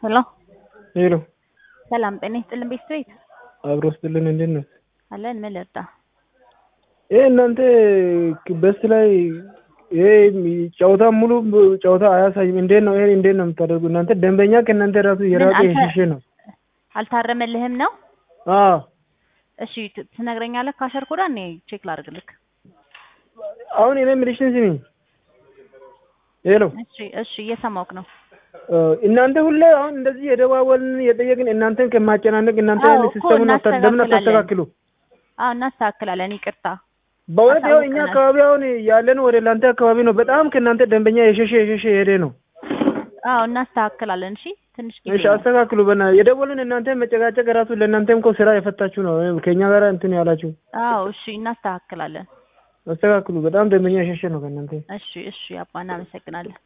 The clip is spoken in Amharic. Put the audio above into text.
ሄሎ ሄሎ ሰላም ጤና ይስጥልን ቤት ቤት አብሮ ስጥልን እንዴት ነው? አለን ምን ልርዳ? ይሄ እናንተ በስ ላይ ይሄ ጨዋታ ሙሉ ጨዋታ አያሳይም። እንዴት ነው ይሄ እንዴት ነው የምታደርጉ እናንተ? ደንበኛ ከእናንተ ራሱ የራቀ አንተ- የሸሸ ነው። አልታረመልህም ነው? አዎ እሺ ት- ትነግረኛለህ? ካሸር ኮዳ እኔ ቼክ ላድርግልክ። አሁን እኔ የምልሽን ስሚ። ሄሎ እሺ እሺ እየሰማሁህ ነው። እ፣ እናንተ ሁሌ አሁን እንደዚህ የደዋወልን የጠየቅን እናንተን ከማጨናነቅ እናንተ አዎ ያን እኮ ሲስተሙን አታ- ለምን እናስተካክላለን። አታስተካክሉ? አዎ እናስተካክላለን። ይቅርታ በእውነት ያው እኛ አሳውቀናል። አካባቢ አሁን ያለን ወደ እናንተ አካባቢ ነው። በጣም ከእናንተ ደንበኛ የሸሸ የሸሸ የሄደ ነው። አዎ እናስተካክላለን። እሺ ትንሽ ጊዜ እሺ ነው። አስተካክሉ። በና የደወልን እናንተ መጨቃጨቅ ራሱ ለእናንተም እኮ ስራ የፈታችሁ ነው ከእኛ ጋር እንትን ያላችሁ። አዎ እሺ እናስተካክላለን። አስተካክሉ። በጣም ደንበኛ የሸሸ ነው ከእናንተ። እሺ እሺ አባ እናመሰግናለን።